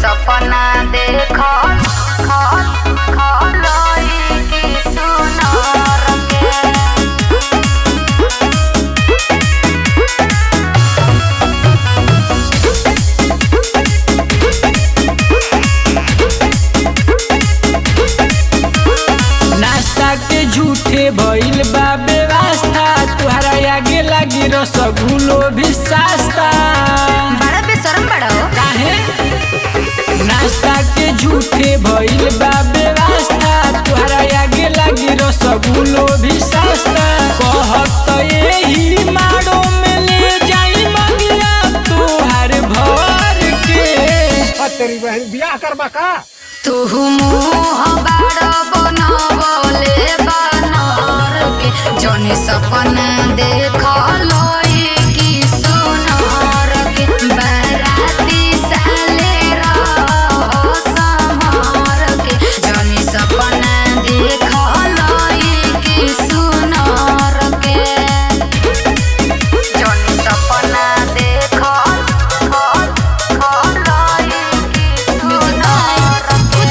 सपना देखल खल खलई की सुनर के नाश्ता के झूठे भइल बा व्यवस्था तुहरा आगे लागी रसगुल्लो भी सस्ता बड़ा बेशरम बड़ा हो काहे नाश्ता के झूठे भइल बा व्यवस्था तुहरा आगे लागी रसगुल्लो भी सस्ता कहत यही माड़ो में ले जाई मंगिया तुहार भर के तेरी बहन बियाह करबा का तू मुँह बड़ बनवले बनर के जौन सपना देखल की सुनर के बराती साले रह समर के जौन सपना देखल की सुनर के जौन सपना देखल खल खलई की सुनर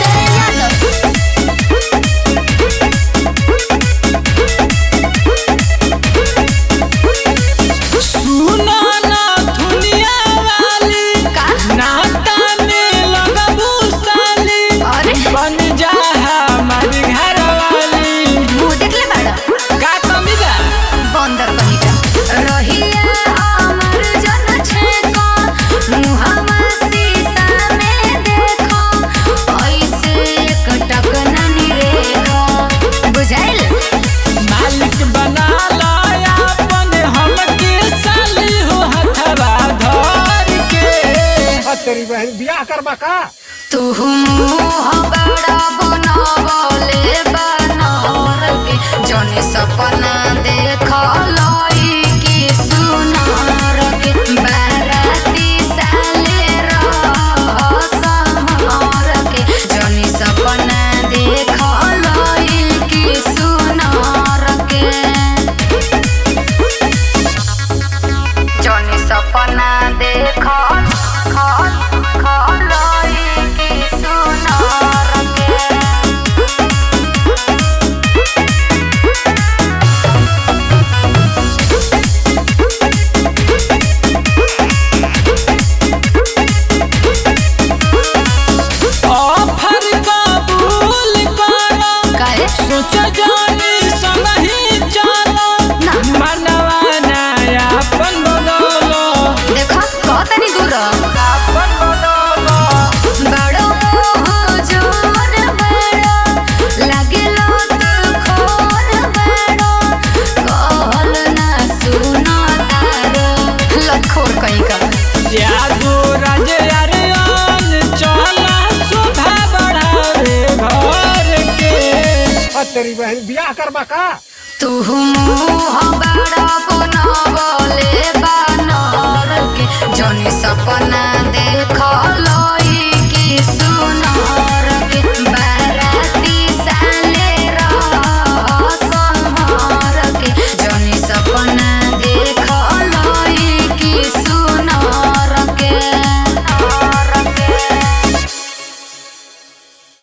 सुनो ना दुनिया वाली का? नाता में लगबू साली अरे बन जा हमारी घर वाली मुँह देखले बाड़ा का कमी बा बंदर कहीं का रहिया हमर जन छेको मुहम्मा शीशा में देखो ऐसे एक टक ननी रेखो बुझाइल मालिक बना लाया अपन हमके साली हो हथवा धर के तेरी बहन बियाह करबा का तू मुँह बड़ा बनवले बनर के जौन सपना देखल की सुनर के बाराती साले रह समर के जौन सपना देखल की सुनर के जौन सपना देखल खल खलई की सुनर के ऑफर कबूल करो काहे सोच जानी संगही चलो ना। मनवा नया अपन बदलो देखो कहतनी दूर अपन बदलो बड़ो मोह जोर बड़ो लागलो तू खोर बड़ो कहल ना सुनो तारो लखोर कहीं का यादो राजे अरियान चला शोभा बढ़ावे घर के तेरी बहन बियाह करबा का तू मुँह बड़ा